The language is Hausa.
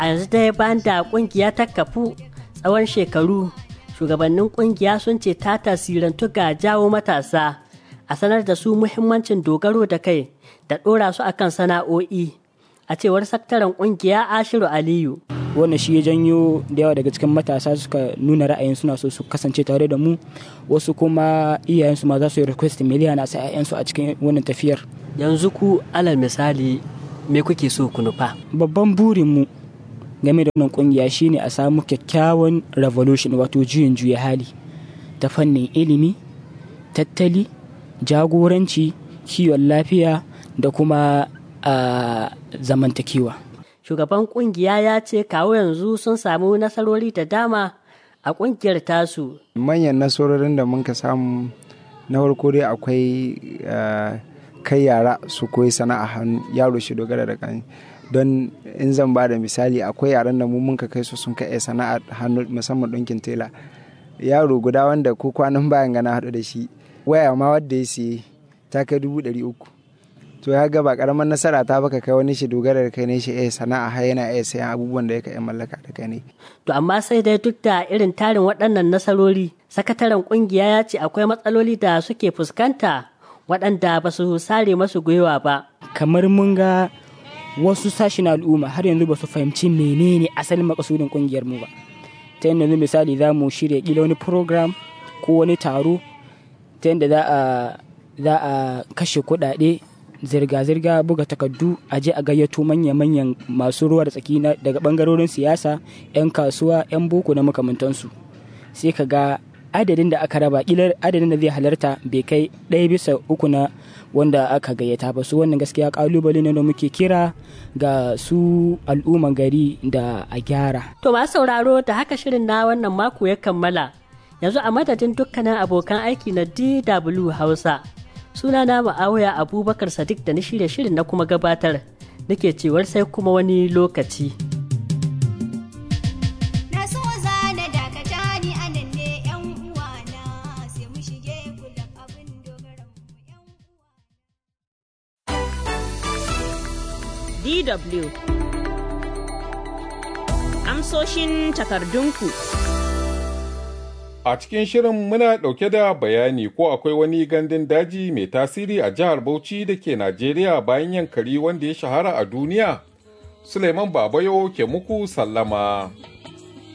a yanzu dai bayan da kungiya ta kafu tsawon shekaru shugabannin kungiya sun ce ta tasirantu ga jawo matasa a sanar da su muhimmancin dogaro da kai da ɗora su akan sana'o'i a cewar sakataren kungiya ashiru aliyu wannan shi ya janyo da yawa daga cikin matasa suka nuna ra'ayin suna so su kasance tare da mu wasu kuma iyayensu ma za su yi request miliyan a sa 'ya'yansu a cikin wannan tafiyar yanzu ku alal misali me kuke so ku nufa babban burinmu game da wannan kungiya shine a samu kyakkyawan revolution wato juyin juya hali ta fannin ilimi tattali jagoranci kiwon lafiya da kuma a zamantakewa shugaban kungiya ya ce kawo yanzu sun samu nasarori da dama a kungiyar tasu manyan nasarorin da muka samu na farko dai akwai kai yara su koyi sana'a hannu yaro shi dogara da kan don in zan ba da misali akwai yaran da mu muka kai su sun kai sana'a hannu musamman ɗinkin tela yaro guda wanda ko kwanan bayan gana haɗu da shi waya ma wadda ya siye ta kai dubu ɗari uku to ya ga ba karamar nasara ta baka kai wani shi dogara da kai ne shi eh sana'a har yana iya sayan abubuwan da yake mallaka da kai ne to amma sai dai duk da irin tarin waɗannan nasarori sakataren kungiya ya ce akwai matsaloli da suke fuskanta waɗanda ba su sare masu gwiwa ba kamar mun ga wasu sashen al'umma har yanzu ba su fahimci menene asalin makasudin kungiyar mu ba ta yadda yanzu misali za mu shirya kila wani program ko wani taro ta yadda za a kashe kuɗaɗe zirga-zirga buga takardu a je a gayyato manya-manyan masu ruwa da tsaki daga bangarorin siyasa 'yan kasuwa 'yan boko na makamantansu sai ka ga adadin da aka raba kilar adadin da zai halarta bai kai ɗaya bisa uku na wanda aka gayyata ba su wannan gaskiya kalubale ne da muke kira ga su al'umman gari da a gyara to masu sauraro da haka shirin na wannan mako ya kammala yanzu a madadin dukkanin abokan aiki na dw hausa suna na ma'awaya abubakar sadiq da na shirya shirin na kuma gabatar nake cewar sai kuma wani lokaci DW Amsoshin takardunku A cikin shirin muna ɗauke da bayani ko akwai wani gandun daji mai tasiri a jihar Bauchi da ke Najeriya bayan yankari wanda ya shahara a duniya? Suleiman Babayo ke muku sallama.